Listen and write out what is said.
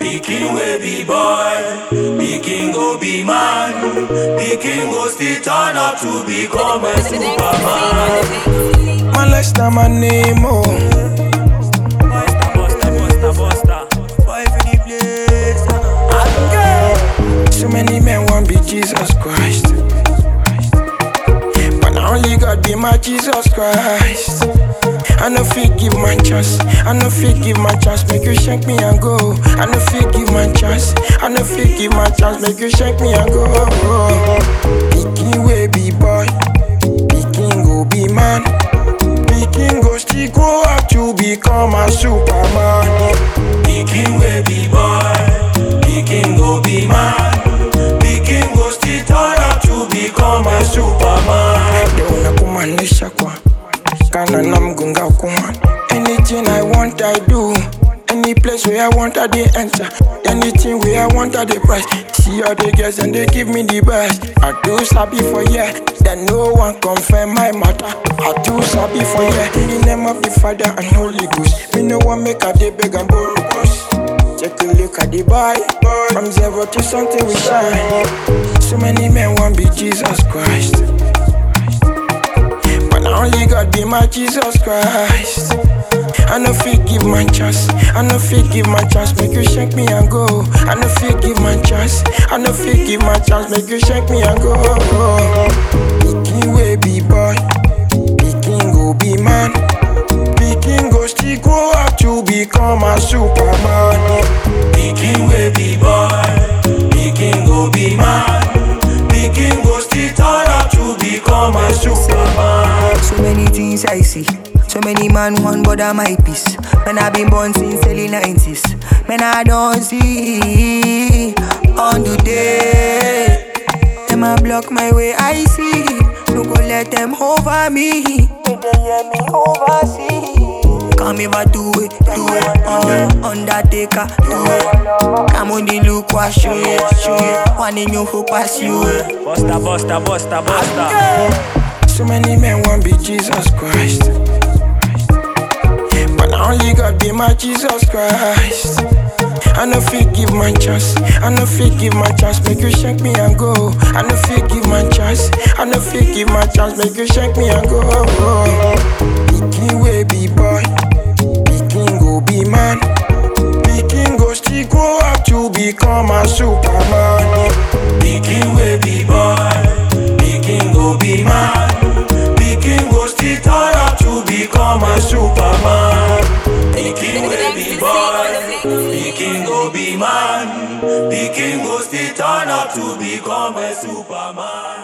Pikin will be boy, pikin go be man, pikin go still turn up to become a superman. Man, let's not my name, oh. Busta, busta, busta, busta. Boy for the place. So many men want be Jesus Christ. But now only God be my Jesus Christ. I no fit give my chance. I no fit give my chance. Make you shake me and go. I no fit give my chance. I no fit give my chance. Make you shake me and go. Pikin way be boy. Pikin go be man. Pikin go still grow up to become a superman. Pikin will be boy, pikin go be man, pikin go still turn up to become a superman. Deuna kumaanisha kwa kana na mgunga kuma Anything I want I do Any place where I want I dey enter Anything where I want I dey price See all the girls and they give me the best I do sabi for yeah Then no one confirm my matter I do sabi for yeah In the name of the Father and Holy Ghost Me no one make a day beg and borrow cause Take a look at the boy From zero to something we shine So many men want be Jesus Christ but now only God be my Jesus Christ. I no fit give my chance. I no fit give my chance. Make you shake me and go. I no fit give my chance. I no fit give my chance. Make you shake me and go. Pikin way be boy. Pikin go be man. Pikin go still grow up to become a superman. Pikin will be boy, pikin go be man, pikin go still turn up to become a superman. So many things I see. So many man want bother my peace. Man, I been born since early 90s. Man, I don't see on the day. Them a block my way, I see. No go let them over me. Make them hear me oversee. Come here, do it, do it. Uh, Undertaker, do it. Come on, the look, what show it, show it. One in you who pass you. Busta, busta, busta, busta. So many men want be Jesus Christ. But now only God be my Jesus Christ. I no fit give my chance. I no fit give my chance. Make you shake me and go. I no fit give my chance. I no fit give my chance. Make you shake me and go. Pikin way be boy. Pikin go be man. Pikin go still grow up to become a superman. Pikin will be boy, pikin go be man, pikin go still turn up to become a superman. Pikin will be boy, pikin go be man, pikin go still turn up to become a superman.